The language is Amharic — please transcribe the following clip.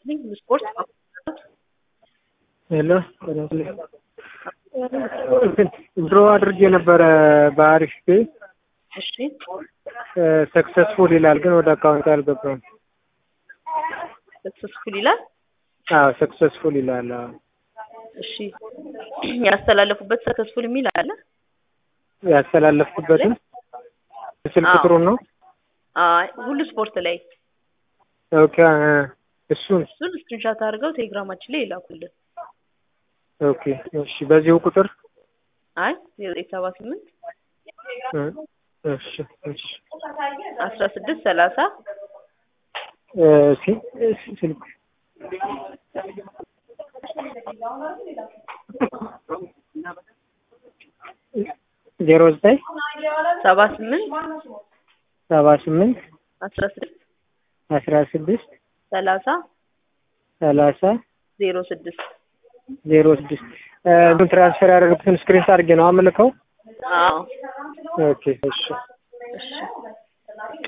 ይስጥልኝ ስፖርት ሄሎ ድሮ አድርጌ ነበረ በአሪፍ ፔ እሺ ሰክሰስፉል ይላል፣ ግን ወደ አካውንት አልገባም። ሰክሰስፉል ይላል። አዎ ሰክሰስፉል ይላል። አዎ እሺ ያስተላለፉበት ሰክሰስፉል የሚል አለ። ያስተላለፍኩበትን ስልክ ቁጥሩን ነው። አይ ሁሉ ስፖርት ላይ ኦኬ እሱን እሱን ስክሪንሻት አድርገው ቴሌግራማችን ላይ ይላኩልን። ኦኬ እሺ፣ በዚሁ ቁጥር አይ ዘጠኝ ሰባ ስምንት እሺ እሺ አስራ ስድስት ሰላሳ እሺ ስልክ ዜሮ ዘጠኝ ሰባ ስምንት ሰባ ስምንት አስራ ስድስት አስራ ስድስት ሰላሳ ሰላሳ ዜሮ ስድስት ዜሮ ስድስት እንትን ትራንስፈር ያደረጉትን ስክሪንት አድርጌ ነው አምልከው። አዎ ኦኬ እሺ እሺ